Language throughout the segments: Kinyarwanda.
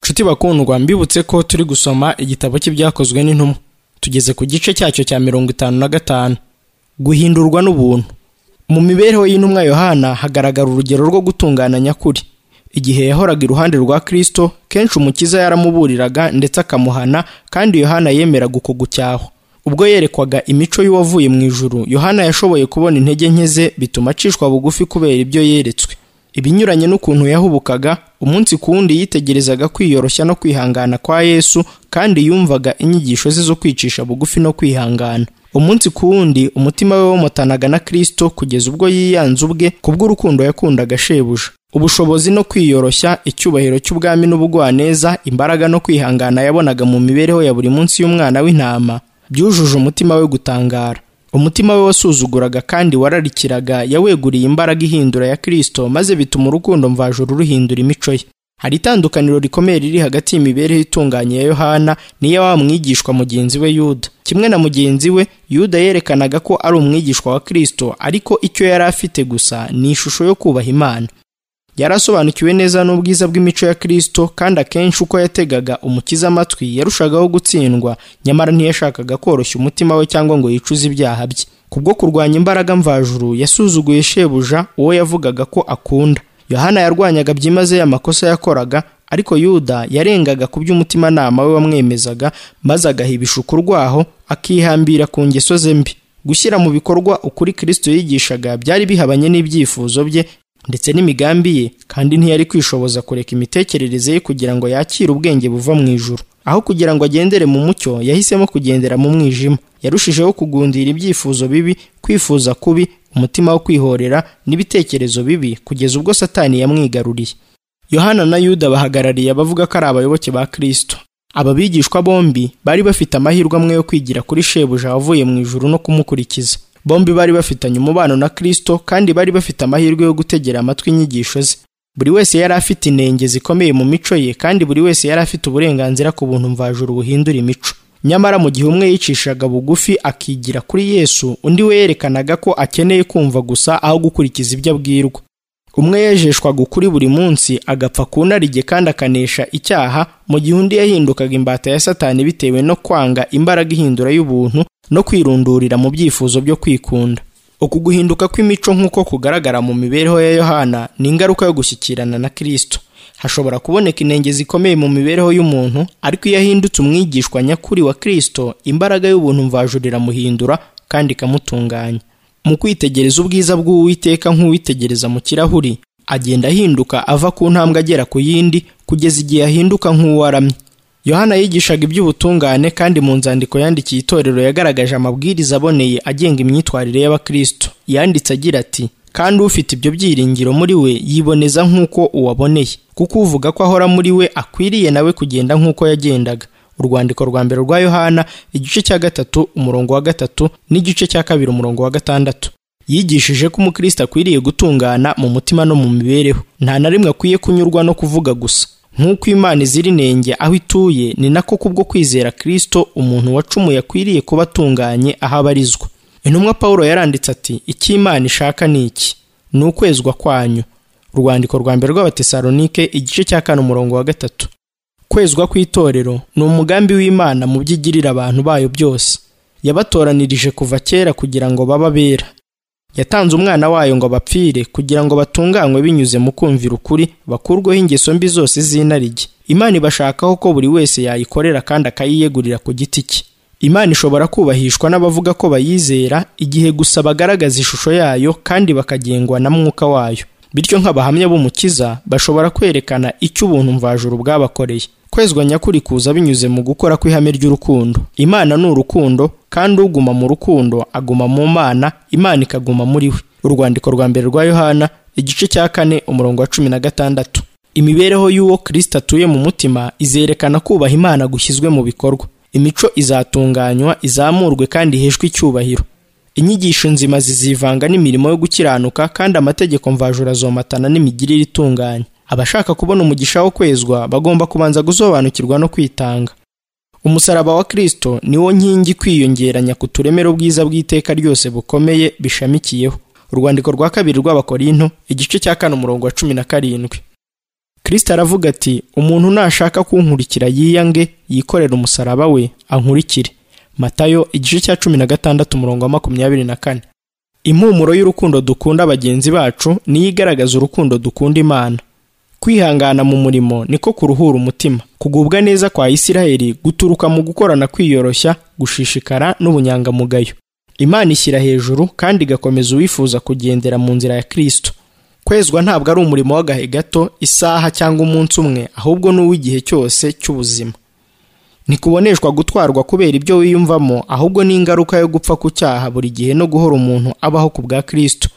Nshuti bakundwa mbibutse ko turi gusoma igitabo cy'ibyakozwe n'intumwa tugeze ku gice cyacyo cya mirongo itanu na gatanu guhindurwa n'ubuntu mu mibereho y'intumwa yohana hagaragara urugero rwo gutungana nyakuri igihe yahoraga iruhande rwa kristo kenshi umukiza yaramuburiraga ndetse akamuhana kandi yohana yemeraga uko gucyaho ubwo yerekwaga imico y'uwavuye mu ijuru yohana yashoboye kubona intege nke ze bituma acishwa bugufi kubera ibyo yeretswe ibinyuranye n'ukuntu yahubukaga umunsi ku wundi yitegerezaga kwiyoroshya no kwihangana kwa yesu kandi yumvaga inyigisho ze zo kwicisha bugufi no kwihangana umunsi ku wundi umutima we wamutanaga na kristo kugeza ubwo yiyanze ubwe kubw'urukundo yakundaga shebuja ubushobozi no kwiyoroshya icyubahiro cy'ubwami n'ubugwaneza imbaraga no kwihangana yabonaga mu mibereho ya buri munsi y'umwana w'intama byujuje umutima we gutangara umutima we wasuzuguraga kandi wararikiraga yaweguriye imbaraga ihindura ya kristo maze bituma urukundo mvajuru ruhindura imico ye hari itandukaniro rikomeye riri hagati y'imibereho itunganye ya yohana n'iya wa mwigishwa mugenzi we yuda kimwe na mugenzi we yuda yerekanaga ko ari umwigishwa wa kristo ariko icyo yari afite gusa ni ishusho yo kubaha imana yari asobanukiwe neza n'ubwiza bw'imico ya Kristo kandi akenshi uko yategaga umukiza amatwi yarushagaho gutsindwa nyamara ntiyashakaga koroshya umutima we cyangwa ngo yicuze ibyaha bye kubwo kurwanya imbaraga mvajuru yasuzuguye shebuja uwo yavugaga ko akunda yohana yarwanyaga byimazeyo amakosa yakoraga ariko yuda yarengaga ku by'umutimanama we wamwemezaga maze agaha ibishuko urwaho akihambira ku ngeso ze mbi gushyira mu bikorwa ukuri Kristo yigishaga byari bihabanye n'ibyifuzo bye ndetse n'imigambi ye kandi ntiyari kwishoboza kureka imitekerereze ye kugira ngo yakire ubwenge buva mu ijuru aho kugira ngo agendere mu mucyo yahisemo kugendera mu mwijima yarushijeho kugundira ibyifuzo bibi kwifuza kubi umutima wo kwihorera n'ibitekerezo bibi kugeza ubwo satani yamwigaruriye yohana na yuda bahagarariye abavuga ko ari abayoboke ba kristo aba bigishwa bombi bari bafite amahirwe amwe yo kwigira kuri shebuja wavuye mu ijuru no kumukurikiza bombi bari bafitanye umubano na Kristo kandi bari bafite amahirwe yo gutegera amatwi inyigisho ze buri wese yari afite inenge zikomeye mu mico ye kandi buri wese yari afite uburenganzira ku buntu mvajuru buhindura imico nyamara mu gihe umwe yicishaga bugufi akigira kuri Yesu undi we yerekanaga ko akeneye kumva gusa aho gukurikiza ibyo abwirwa umwe yejeshwaga ukuri buri munsi agapfa ku narige kandi akanesha icyaha mu gihe undi yahindukaga imbata ya satani bitewe no kwanga imbaraga ihindura y'ubuntu no kwirundurira mu byifuzo byo kwikunda uku guhinduka kw'imico nk'uko kugaragara mu mibereho ya yohana ni ingaruka yo gushyikirana na kirisito hashobora kuboneka inenge zikomeye mu mibereho y'umuntu ariko iyo ahindutse umwigishwa nyakuri wa kirisito imbaraga y'ubuntu mvajuru iramuhindura kandi ikamutunganya mu kwitegereza ubwiza bw'uwiteka nk'uwitegereza mu kirahuri agenda ahinduka ava ku ntambwe agera ku yindi kugeza igihe ahinduka nk'uwaramye yohana yigishaga iby'ubutungane kandi mu nzandiko yandikiye itorero yagaragaje amabwiriza aboneye agenga imyitwarire y'abakristo yanditse agira ati kandi ufite ibyo byiringiro muri we yiboneza nk'uko uwaboneye kuko uvuga ko ahora muri we akwiriye nawe kugenda nk'uko yagendaga urwandiko rwa mbere rwa yohana igice cya gatatu umurongo wa gatatu n'igice cya kabiri umurongo wa gatandatu yigishije ko umukristo akwiriye gutungana mu mutima no mu mibereho nta na rimwe akwiye kunyurwa no kuvuga gusa nk'uko imana izira inenge aho ituye ni nako kubwo kwizera kirisito umuntu wacumuye akwiriye kuba atunganye aho abarizwa intumwa paul yaranditse ati icyo imana ishaka ni iki ni ukwezwa kwanyu urwandiko rwa mbere rw'abatesalonike igice cya kane umurongo wa gatatu kwezwa kw'itorero ni umugambi w'imana mu byo igirira abantu bayo byose yabatoranirije kuva kera kugira ngo babe abera yatanze umwana wayo ngo bapfire kugira ngo batunganywe binyuze mu kumvira ukuri bakurweho ingeso mbi zose z'inarijye imana ibashakaho ko buri wese yayikorera kandi akayiyegurira ku giti cye imana ishobora kubahishwa n'abavuga ko bayizera igihe gusa bagaragaza ishusho yayo kandi bakagengwa na mwuka wayo bityo nk'abahamya b'umukiza bashobora kwerekana icyo ubuntu mvajuru bwabakoreye kwezwa nyakuri kuza binyuze mu gukora kw'ihame ry'urukundo imana ni urukundo kandi uguma mu rukundo aguma mu mana imana ikaguma muri we urwandiko rwa mbere rwa yohana igice cya kane umurongo wa cumi na gatandatu imibereho y'uwo kirisita atuye mu mutima izerekana kubaha imana gushyizwe mu bikorwa imico izatunganywa izamurwe kandi iheshwe icyubahiro inyigisho nzima zizivanga n'imirimo yo gukiranuka kandi amategeko mvajuru azomatana n'imigirire itunganye abashaka kubona umugisha wo kwezwa bagomba kubanza gusobanukirwa no kwitanga umusaraba wa kirisito niwo nkingi kwiyongeranya ku turemero bwiza bw'iteka ryose bukomeye bishamikiyeho urwandiko rwa kabiri rw'abakorinto igice cya kane umurongo wa cumi na karindwi Kristo aravuga ati umuntu nashaka kunkurikira yiyange yikorera umusaraba we ankurikire matayo igice cya cumi na gatandatu umurongo wa makumyabiri na kane impumuro y'urukundo dukunda bagenzi bacu niyo igaragaza urukundo dukunda imana kwihangana mu murimo niko kuruhura umutima kugubwa neza kwa isiraheli guturuka mu gukorana kwiyoroshya gushishikara n'ubunyangamugayo imana ishyira hejuru kandi igakomeza uwifuza kugendera mu nzira ya kristo kwezwa ntabwo ari umurimo w'agahe gato isaha cyangwa umunsi umwe ahubwo ni uw'igihe cyose cy'ubuzima ntikuboneshwa gutwarwa kubera ibyo wiyumvamo ahubwo ni ingaruka yo gupfa ku cyaha buri gihe no guhora umuntu abaho ku bwa kristo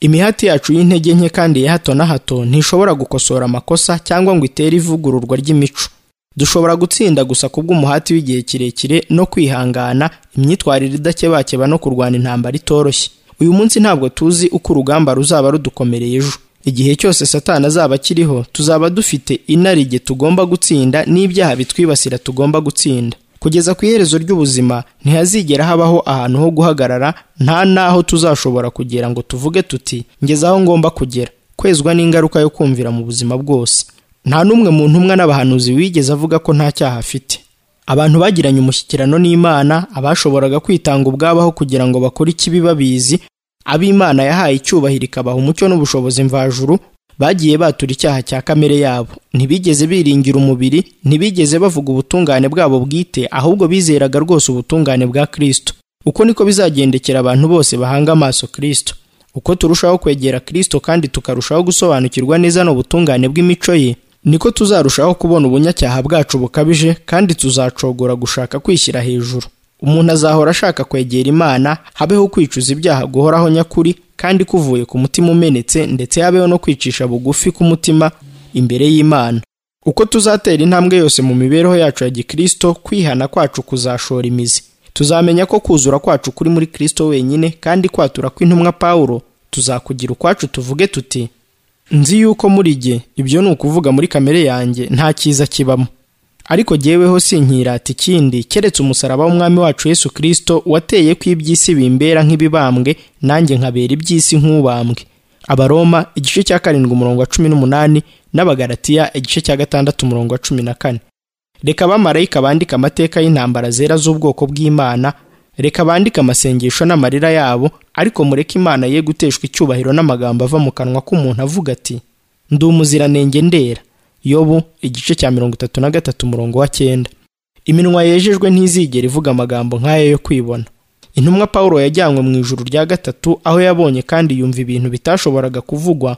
imihati yacu y'intege nke kandi ya hato na hato ntishobora gukosora amakosa cyangwa ngo itere ivugururwa ry'imico dushobora gutsinda gusa kubw'umuhati w'igihe kirekire no kwihangana imyitwarire idakebakeba no kurwana intambara itoroshye uyu munsi ntabwo tuzi uko urugamba ruzaba rudukomereye ejo igihe cyose satani azaba akiriho tuzaba dufite inarijye tugomba gutsinda n'ibyaha bitwibasira tugomba gutsinda kugeza ku iherezo ry'ubuzima ntihazigera habaho ahantu ho guhagarara nta n'aho tuzashobora kugera ngo tuvuge tuti ngeze aho ngomba kugera kwezwa n'ingaruka yo kumvira mu buzima bwose nta n'umwe mu ntumwa n'abahanuzi wigeze avuga ko nta cyaha afite abantu bagiranye umushyikirano n'imana abashoboraga kwitanga ubwabaho kugira ngo bakore ikibi babizi ab'imana yahaye icyubahiro ikabaha umucyo n'ubushobozi mvajuru bagiye batura icyaha cya kamere yabo ntibigeze biringira umubiri ntibigeze bavuga ubutungane bwabo bwite ahubwo bizeraga rwose ubutungane bwa kristo uko niko bizagendekera abantu bose bahanga amaso kristo uko turushaho kwegera kristo kandi tukarushaho gusobanukirwa neza n'ubutungane bw'imico ye niko tuzarushaho kubona ubunyacyaha bwacu bukabije kandi tuzacogora gushaka kwishyira hejuru umuntu azahora ashaka kwegera imana habeho kwicuza ibyaha guhoraho nyakuri kandi kuvuye ku mutima umenetse ndetse habeho no kwicisha bugufi k'umutima imbere y'imana uko tuzatera intambwe yose mu mibereho yacu ya gikristo kwihana kwacu kuzashora imizi tuzamenya ko kuzura kwacu kuri muri kristo wenyine kandi kwatura kw'intumwa pawulo tuzakugira ukwacu tuvuge tuti nzi yuko muri jye ibyo ni ukuvuga muri kamere yanjye nta cyiza kibamo ariko jyeweho sinkirata ikindi keretse umusaraba w'umwami wacu yesu kirisito wateye ko iby'isi bimbera nk'ibibambwe nanjye nkabera iby'isi nk'ubambwe abaroma igice cya karindwi umurongo wa cumi n'umunani n'abagaratiya igice cya gatandatu umurongo wa cumi na kane reka abamarayika bandika amateka y'intambara zera z'ubwoko bw'imana reka bandike amasengesho n'amarira yabo ariko mureke imana ye guteshwa icyubahiro n'amagambo ava mu kanwa k'umuntu avuga ati ndi umuziranenge ndera yobu igice cya mirongo itatu na gatatu umurongo wa cyenda iminwa yejejwe ntizigera ivuga amagambo nk'aya yo kwibona intumwa paul yajyanywe mu ijuru rya gatatu aho yabonye kandi yumva ibintu bitashoboraga kuvugwa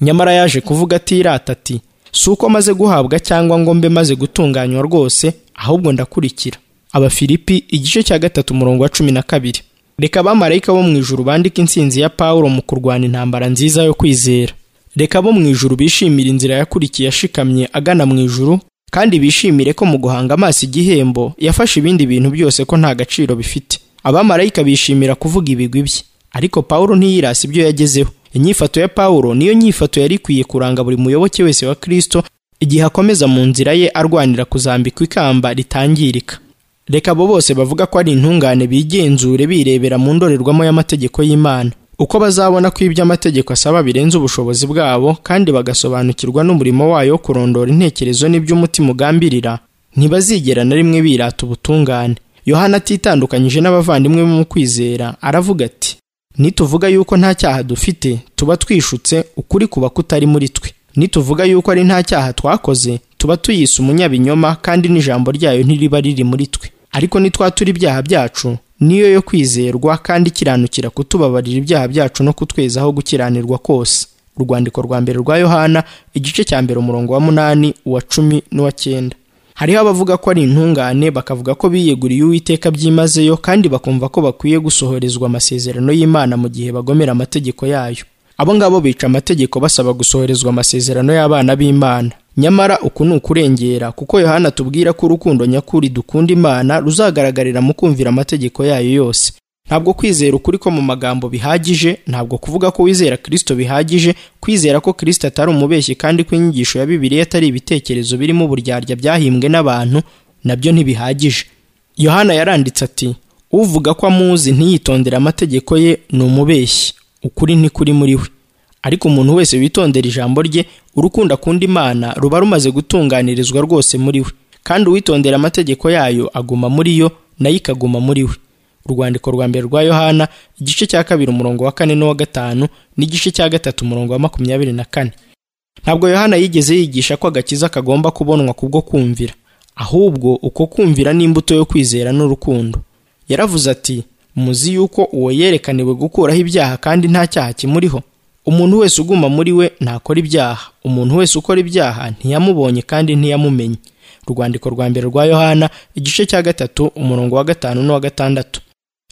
nyamara yaje kuvuga atirata ati si uko maze guhabwa cyangwa ngo mbe maze gutunganywa rwose ahubwo ndakurikira abafilipi igice cya gatatu umurongo wa cumi na kabiri reka abamarayika bo mu ijuru bandike intsinzi ya paul mu kurwana intambara nziza yo kwizera reka abo mu ijuru bishimira inzira yakurikiye ashikamye agana mu ijuru kandi bishimire ko mu guhanga amaso igihembo yafashe ibindi bintu byose ko nta gaciro bifite abamarayika bishimira kuvuga ibigwi bye ariko pawulo ntiyirasi ibyo yagezeho inyifato ya pawulo niyo nyifato yari ikwiye kuranga buri muyoboke wese wa kristo igihe akomeza mu nzira ye arwanira kuzambikwa ikamba ritangirika reka abo bose bavuga ko ari intungane bigenzure birebera mu ndorerwamo y'amategeko y'imana uko bazabona ko ibyo amategeko asaba birenze ubushobozi bwabo kandi bagasobanukirwa n'umurimo wayo wo kurondora intekerezo n'ibyo umutima ugambirira ntibazigera na rimwe birata ubutungane yohana atitandukanyije n'abavandimwe be mu kwizera aravuga ati nituvuga yuko nta cyaha dufite tuba twishutse ukuri kuba kutari muri twe nituvuga yuko ari nta cyaha twakoze tuba tuyise umunyabinyoma kandi n'ijambo ryayo ntiriba riri muri twe ariko nitwatura ibyaha byacu niyo yo kwizerwa kandi ikiranukira kutubabarira ibyaha byacu no kutwezaho gukiranirwa kose urwandiko rwa mbere rwa yohana igice cya mbere umurongo wa munani uwa cumi n'uwa cyenda hariho abavuga ko ari intungane bakavuga ko biyeguriye uwiteka byimazeyo kandi bakumva ko bakwiye gusohorezwa amasezerano y'imana mu gihe bagomera amategeko yayo abo ngabo bica amategeko basaba gusohorezwa amasezerano y'abana b'imana nyamara uku ni ukurengera kuko yohana atubwira ko urukundo nyakuri dukunda imana ruzagaragarira mu kumvira amategeko yayo yose ntabwo kwizera ukuri ko mu magambo bihagije ntabwo kuvuga ko wizera kirisito bihagije kwizera ko kirisito atari umubeshyi kandi ko inyigisho ya bibiliya atari ibitekerezo birimo uburyarya byahimbwe n'abantu nabyo ntibihagije yohana yaranditse ati uvuga ko amuzi ntiyitondere amategeko ye ni umubeshyi ukuri ntikuri muri we ariko umuntu wese witondera ijambo rye urukundo akunda imana ruba rumaze gutunganirizwa rwose muri we kandi uwitondera amategeko yayo aguma muri yo nayo ikaguma muri we urwandiko rwa mbere rwa yohana igice cya kabiri umurongo wa kane n'uwa gatanu n'igice cya gatatu umurongo wa makumyabiri na kane ntabwo yohana yigeze yigisha ko agakiza kagomba kubonwa kubwo kumvira ahubwo uko kumvira n'imbuto yo kwizera n'urukundo yaravuze ati muzi yuko uwo yerekaniwe gukuraho ibyaha kandi nta cyaha kimuriho umuntu wese uguma muri we ntakora ibyaha umuntu wese ukora ibyaha ntiyamubonye kandi ntiyamumenye urwandiko rwa mbere rwa yohana igice cya gatatu umurongo wa gatanu n'uwa gatandatu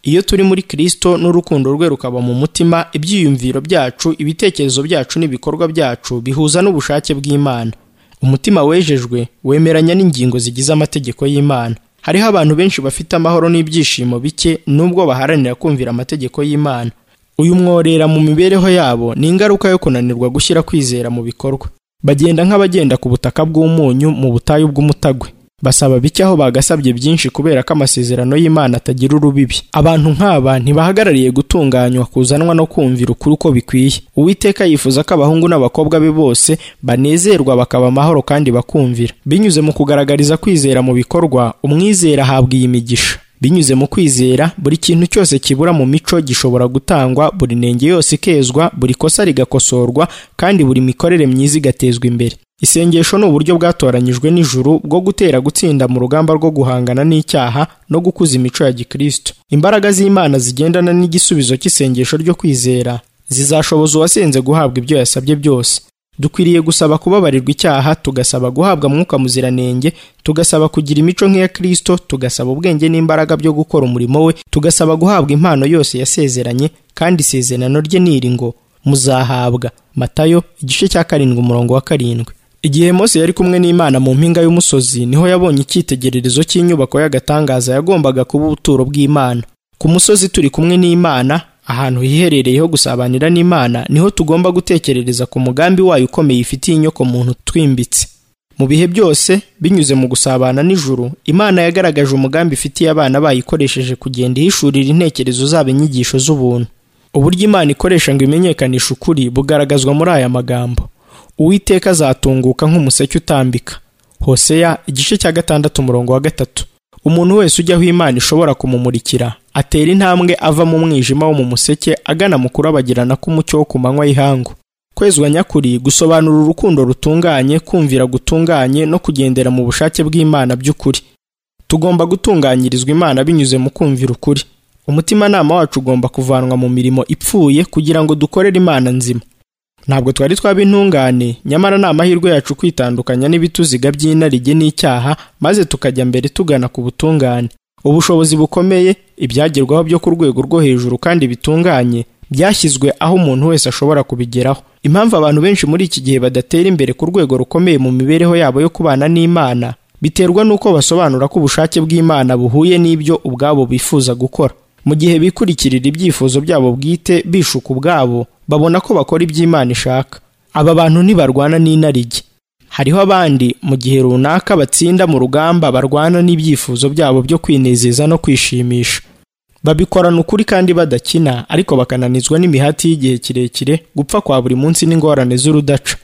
iyo turi muri kirisito n'urukundo rwe rukaba mu mutima ibyiyumviro byacu ibitekerezo byacu n'ibikorwa byacu bihuza n'ubushake bw'imana umutima wejejwe wemeranya n'ingingo zigize amategeko y'imana hariho abantu benshi bafite amahoro n'ibyishimo bike nubwo baharanira kumvira amategeko y'imana uyu mworera mu mibereho yabo ni ingaruka yo kunanirwa gushyira kwizera mu bikorwa bagenda nk'abagenda ku butaka bw'umunyu mu butayu bw'umutagwe basaba bike aho bagasabye byinshi kubera ko amasezerano y'imana atagira urubibi abantu nk'aba ntibahagarariye gutunganywa kuzanwa no kumvira ukuri uko bikwiye uwiteka yifuza ko abahungu n'abakobwa be bose banezerwa bakaba amahoro kandi bakumvira binyuze mu kugaragariza kwizera mu bikorwa umwizera ahabwa iyi migisha binyuze mu kwizera buri kintu cyose kibura mu mico gishobora gutangwa buri nenge yose ikezwa buri kosa rigakosorwa kandi buri mikorere myiza igatezwa imbere isengesho ni uburyo bwatoranyijwe n'ijuru bwo gutera gutsinda mu rugamba rwo guhangana n'icyaha no gukuza imico ya gikristo imbaraga z'imana zigendana n'igisubizo cy'isengesho ryo kwizera zizashoboza uwasenze guhabwa ibyo yasabye byose dukwiriye gusaba kubabarirwa icyaha tugasaba guhabwa mwuka muziranenge tugasaba kugira imico nk'iya kristo tugasaba ubwenge n'imbaraga byo gukora umurimo we tugasaba guhabwa impano yose yasezeranye kandi isezerano rye niri ngo muzahabwa matayo igice cya karindwi umurongo wa karindwi igihe mose yari kumwe n'imana mu mpinga y'umusozi niho yabonye icyitegererezo cy'inyubako y'agatangaza yagombaga kuba ubuturo bw'imana ku musozi turi kumwe n'imana ahantu hiherereye ho gusabanira n'imana niho tugomba gutekerereza ku mugambi wayo ukomeye ifitiye inyoko muntu twimbitse mu bihe byose binyuze mu gusabana n'ijuru imana yagaragaje umugambi ifitiye abana bayo ikoresheje kugenda ihishurira intekerezo zabo inyigisho z'ubuntu uburyo imana ikoresha ngo imenyekanishe ukuri bugaragazwa muri aya magambo uwiteka azatunguka nk'umuseke utambika hoseya igice cya gatandatu umurongo wa gatatu umuntu wese ujya aho imana ishobora kumumurikira atera intambwe ava mu mwijima wo mu museke agana mu kurabagirana k'umucyo wo ku manywa y'ihangu kwezwa nyakuri gusobanura urukundo rutunganye kumvira gutunganye no kugendera mu bushake bw'imana by'ukuri tugomba gutunganyirizwa imana binyuze mu kumvira ukuri umutimanama wacu ugomba kuvanwa mu mirimo ipfuye kugira ngo dukorere imana nzima ntabwo twari twaba intungane nyamara ni amahirwe yacu kwitandukanya n'ibituziga by'inarijye n'icyaha maze tukajya mbere tugana ku butungane ubushobozi bukomeye ibyagerwaho byo ku rwego rwo hejuru kandi bitunganye byashyizwe aho umuntu wese ashobora kubigeraho impamvu abantu benshi muri iki gihe badatera imbere ku rwego rukomeye mu mibereho yabo yo kubana n'imana biterwa n'uko basobanura ko ubushake bw'imana buhuye n'ibyo ubwabo bifuza gukora mu gihe bikurikirira ibyifuzo byabo bwite bishuka ubwabo babona ko bakora iby'imana ishaka aba bantu ntibarwana n'inarijye hariho abandi mu gihe runaka batsinda mu rugamba barwana n'ibyifuzo byabo byo kwinezeza no kwishimisha babikorana ukuri kandi badakina ariko bakananizwa n'imihati y'igihe kirekire gupfa kwa buri munsi n'ingorane z'urudaca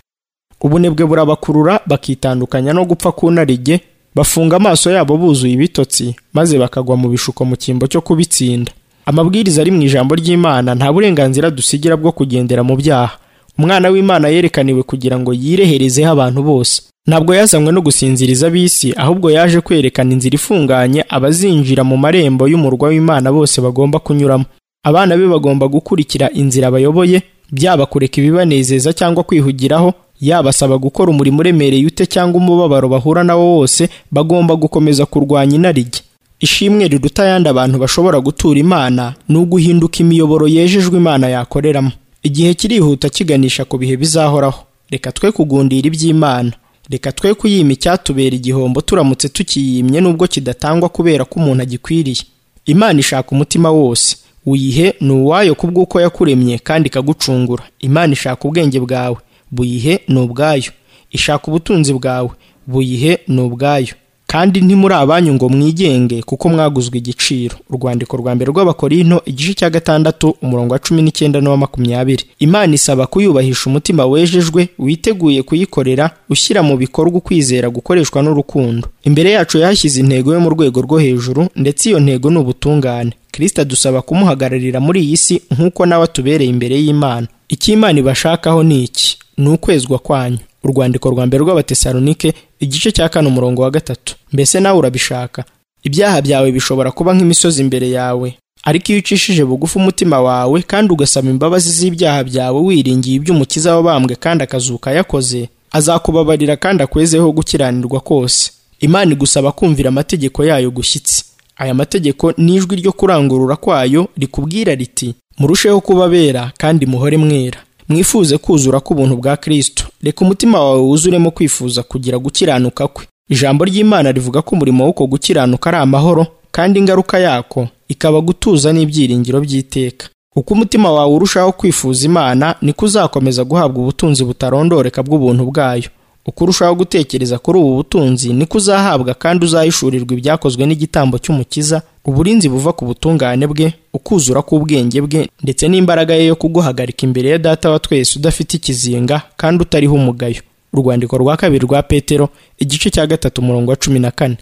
ubunebwe burabakurura bakitandukanya no gupfa kunarijye bafunga amaso yabo buzuye ibitotsi maze bakagwa mu bishuko mu cyimbo cyo kubitsinda amabwiriza ari mu ijambo ry'imana nta burenganzira dusigira bwo kugendera mu byaha umwana w'imana yerekaniwe kugira ngo yireherezeho abantu bose ntabwo yazanywe no gusinziriza ab'isi ahubwo yaje kwerekana inzira ifunganye abazinjira mu marembo y'umurwa w'imana bose bagomba kunyuramo abana be bagomba gukurikira inzira bayoboye byaba kureka ibibanezeza cyangwa kwihugiraho yabasaba gukora umurimo uremereye ute cyangwa umubabaro bahura nawo wose bagomba gukomeza kurwanya inarijye ishimwe riruta ayandi abantu bashobora gutura imana ni uguhinduka imiyoboro yejejwe imana yakoreramo igihe kirihuta kiganisha ku bihe bizahoraho reka twe kugundira iby'imana reka twe kuyima icyatubera igihombo turamutse tukiyimye nubwo kidatangwa kubera ko umuntu agikwiriye imana ishaka umutima wose uyihe ni uwayo kubw'uko yakuremye kandi ikagucungura imana ishaka ubwenge bwawe buyihe ni ubwayo ishaka ubutunzi bwawe buyihe ni ubwayo kandi ntimuri abanyu ngo mwigenge kuko mwaguzwe igiciro urwandiko rwa mbere rw'abakorinto igice cya gatandatu umurongo wa cumi n'icyenda n'uwa makumyabiri imana isaba kuyubahisha umutima wejejwe witeguye kuyikorera ushyira mu bikorwa ukwizera gukoreshwa n'urukundo imbere yacu yahashyize intego yo mu rwego rwo hejuru ndetse iyo ntego ni ubutungane kirisita dusaba kumuhagararira muri iyi si nk'uko nawe atubereye imbere y'imana icyo imana ibashakaho ni iki ni ukwezwa kwanyu urwandiko rwa mbere rw'abatesalonike igice cya kane umurongo wa gatatu mbese nawe urabishaka ibyaha byawe bishobora kuba nk'imisozi imbere yawe ariko iyo ucishije bugufi umutima wawe kandi ugasaba imbabazi z'ibyaha byawe wiringiye iby'umukiza wabambwe kandi akazuka yakoze azakubabarira kandi akwezeho gukiranirwa kose imana igusaba kumvira amategeko yayo gushyitsi aya mategeko n'ijwi ryo kurangurura kwayo rikubwira riti murusheho kuba bera kandi muhore mwera mwifuze kuzura k'ubuntu bwa Kristo reka umutima wawe wuzuremo kwifuza kugira gukiranuka kwe ijambo ry'Imana rivuga ko umurimo w'uko gukiranuka ari amahoro kandi ingaruka yako ikaba gutuza n'ibyiringiro by'iteka uko umutima wawe urushaho kwifuza Imana niko uzakomeza guhabwa ubutunzi butarondoreka bw'ubuntu bwayo uko urushaho gutekereza kuri ubu butunzi niko uzahabwa kandi uzahishurirwa ibyakozwe n'igitambo cy'umukiza uburinzi buva ku butungane bwe ukuzura k'ubwenge bwe ndetse n'imbaraga ye yo kuguhagarika imbere ya data wa twese udafite ikizinga kandi utariho umugayo urwandiko rwa kabiri rwa petero igice cya gatatu umurongo wa cumi na kane